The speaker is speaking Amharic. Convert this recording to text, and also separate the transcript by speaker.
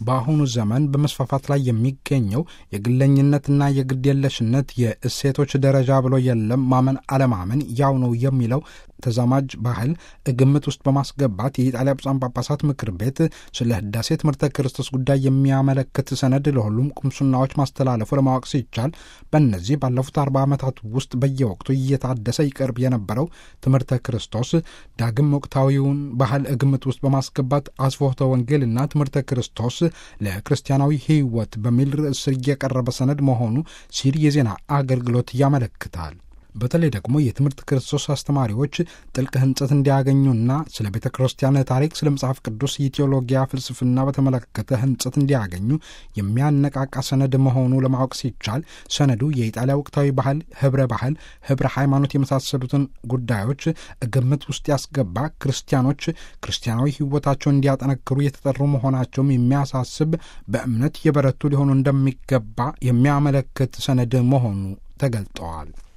Speaker 1: በአሁኑ ዘመን በመስፋፋት ላይ የሚገኘው የግለኝነትና የግድየለሽነት የእሴቶች ደረጃ ብሎ የለም ማመን አለማመን ያው ነው የሚለው ተዛማጅ ባህል ግምት ውስጥ በማስገባት የኢጣሊያ ብፁዓን ጳጳሳት ምክር ቤት ስለ ህዳሴ ትምህርተ ክርስቶስ ጉዳይ የሚያመለክት ሰነድ ለሁሉም ቁምስናዎች ማስተላለፉ ለማወቅ ሲቻል በእነዚህ ባለፉት አርባ ዓመታት ውስጥ በየወቅቱ እየታደሰ ይቀርብ የነበረው ትምህርተ ክርስቶስ ዳግም ወቅታዊውን ባህል ግምት ውስጥ በማስገባት አስፎተ ወንጌልና ትምህርተ ክርስቶስ ለክርስቲያናዊ ሕይወት በሚል ርዕስ ስር እየቀረበ ሰነድ መሆኑ ሲል የዜና አገልግሎት ያመለክታል። በተለይ ደግሞ የትምህርት ክርስቶስ አስተማሪዎች ጥልቅ ህንጸት እንዲያገኙና ስለ ቤተ ክርስቲያን ታሪክ፣ ስለ መጽሐፍ ቅዱስ የቴዎሎጊያ ፍልስፍና በተመለከተ ህንጸት እንዲያገኙ የሚያነቃቃ ሰነድ መሆኑ ለማወቅ ሲቻል ሰነዱ የኢጣሊያ ወቅታዊ ባህል፣ ህብረ ባህል፣ ህብረ ሃይማኖት የመሳሰሉትን ጉዳዮች ግምት ውስጥ ያስገባ ክርስቲያኖች ክርስቲያናዊ ህይወታቸውን እንዲያጠነክሩ የተጠሩ መሆናቸውም የሚያሳስብ በእምነት የበረቱ ሊሆኑ እንደሚገባ የሚያመለክት ሰነድ መሆኑ ተገልጠዋል።